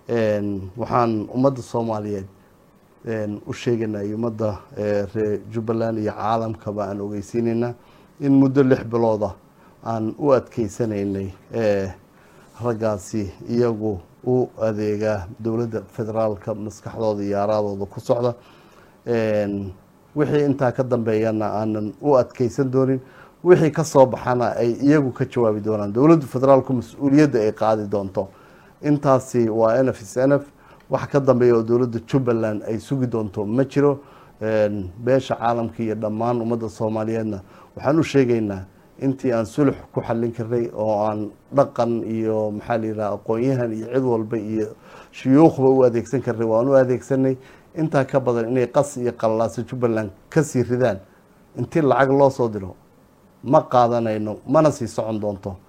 waxaan ummadda soomaaliyeed u sheegaynay ummadda reer jubbaland iyo caalamkaba aan ogeysiinaynaa in muddo lix bilooda aan u adkeysanaynay raggaasi iyagu u adeegaa dowladda federaalka maskaxdooda iyo aaraadooda ku socda wixii intaa ka dambeeyana aanan u adkeysan doonin wixii ka soo baxana ay iyagu ka jawaabi doonaan dowladda federaalku mas-uuliyadda ay qaadi doonto intaasi waa n f s n f wax ka dambeeya oo dowladda jubbaland ay sugi doonto ma jiro beesha caalamka iyo dhammaan ummadda soomaaliyeedna waxaan u sheegaynaa intii aan sulux ku xallin karnay oo aan dhaqan iyo maxaa la yidhaha aqoon-yahan iyo cid walba iyo shuyuukhba u adeegsan karnay waan u adeegsanay intaa ka badan inay qas iyo qallaasa jubbaland kasii ridaan intii lacag loo soo diro ma qaadanayno mana sii socon doonto